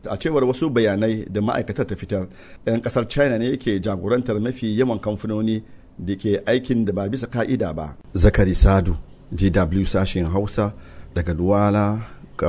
a cewar wasu bayanai da ma'aikatar ta fitar 'yan kasar china ne ke jagorantar mafi yawan kamfanoni da ke aikin da ba bisa ka'ida ba zakari sadu gw sashen hausa daga duwala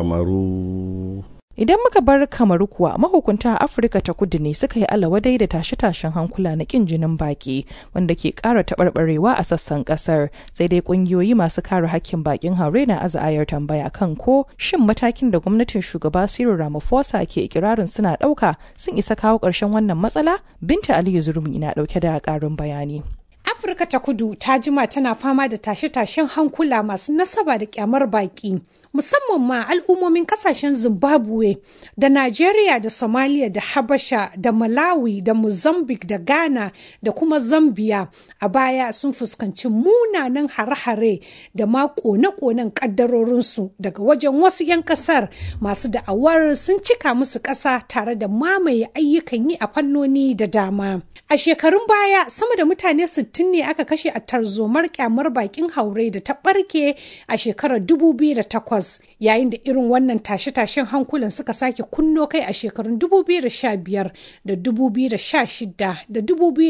kamaru Idan muka bar kamaru kuwa mahukunta a Afirka ta kudu ne suka yi alawadai da tashe-tashen hankula na kin jinin baki wanda ke ƙara taɓarɓarewa a sassan ƙasar sai dai ƙungiyoyi masu kare hakkin bakin haure na aza'ayar tambaya kan ko shin matakin da gwamnatin shugaba Cyril Ramaphosa ke ikirarin suna ɗauka sun isa kawo ƙarshen wannan matsala? Binta Aliyu Zurmi na ɗauke da ƙarin bayani. Afirka ta kudu ta jima tana fama da tashe-tashen hankula masu nasaba da kyamar baki. musamman ma al'ummomin kasashen zimbabwe da nigeria da somalia da habasha da malawi da mozambique da ghana da kuma zambia a baya sun fuskanci munanan hare-hare da ma kone-konen kaddarorinsu daga wajen wasu 'yan kasar masu da'awar sun cika musu ƙasa tare da mamaye ayyukan yi a fannoni da dama a shekarun baya sama da mutane 60 ne aka kashe a tarzomar kyamar bakin haure da ta barke a shekarar 2008 yayin da irin wannan tashe-tashen hankulan suka sake kunno kai a shekarun 2015 da 2016 da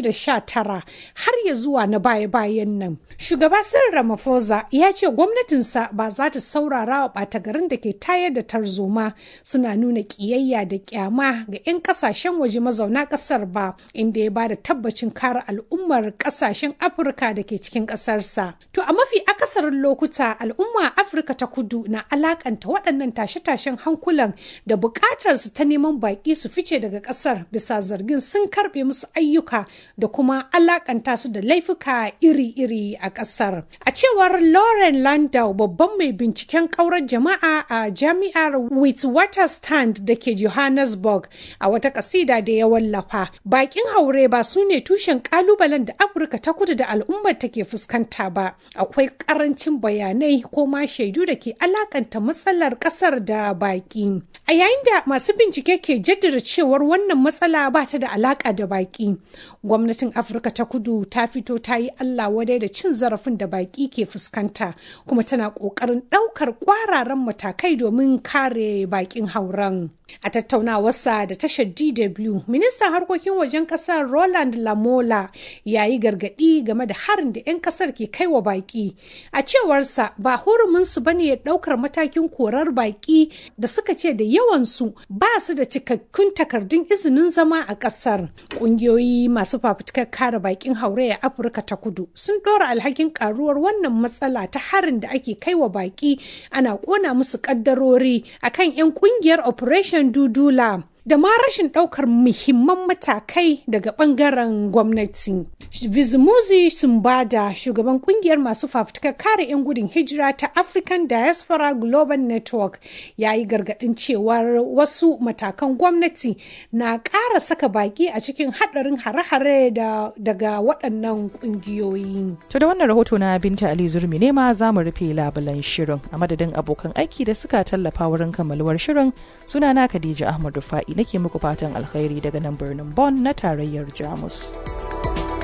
2019 har ya zuwa na baya-bayan nan. Shugaba Cyril Ramaphosa ya ce gwamnatinsa ba za ta saurara wa ɓata garin da ke tayar da tarzoma suna nuna ƙiyayya da ƙyama ga 'yan ƙasashen waje mazauna ƙasar ba inda ya ba da tabbacin kare al'ummar ƙasashen Afirka da ke cikin ƙasarsa. To a mafi akasarin lokuta al'umma Afirka ta kudu na alakanta waɗannan tashe-tashen hankulan da buƙatar su ta neman baƙi su fice daga ƙasar bisa zargin sun karɓe musu ayyuka da kuma alakanta su da laifuka iri-iri a ƙasar. A cewar Lauren Landau babban mai binciken ƙaurar jama'a a jami'ar Witwatersrand da ke Johannesburg a wata ƙasida da ya wallafa. Baƙin haure ba su ne tushen ƙalubalen da Afirka ta kudu da al'ummar take fuskanta ba. Akwai ƙarancin bayanai ko ma shaidu da ke alakanta matsalar kasar da baki. A yayin da masu bincike ke jaddada cewar wannan matsala ba ta da alaka da baki. Gwamnatin Afirka ta kudu ta fito ta yi Allah wadai da cin zarafin da baki ke fuskanta kuma tana ƙoƙarin ɗaukar ƙwararan matakai domin kare bakin hauren. A tattaunawarsa da tashar DW, ministan harkokin wajen kasar Roland Lamola ya yi gargaɗi game da harin da 'yan kasar ke kai wa baƙi. A cewarsa ba huruminsu ba ne ɗaukar matakin korar baƙi da suka ce da yawansu ba su da cikakkun takardun izinin zama a ƙasar. Ƙungiyoyi masu fafutukar kare baƙin haure a Afirka ta kudu sun ɗora alhakin ƙaruwar wannan matsala ta harin da ake kai wa baƙi ana ƙona musu ƙaddarori akan 'yan ƙungiyar Operation Dudula. da ma rashin ɗaukar muhimman matakai daga ɓangaren gwamnati. Vizumuzi Sumbada, shugaban kungiyar masu fafutukar kare 'yan gudun hijira ta African Diaspora Global Network, ya yi gargaɗin cewar wasu matakan gwamnati na ƙara saka baƙi a cikin haɗarin hare-hare daga waɗannan ƙungiyoyi. To da wannan rahoto na Binta Ali Zurmi ne ma za mu rufe labulan shirin a madadin abokan aiki da suka tallafa wurin kammaluwar shirin sunana Khadija Ahmad Rufa'i nake muku fatan alkhairi daga nan birnin Bonn na tarayyar Jamus.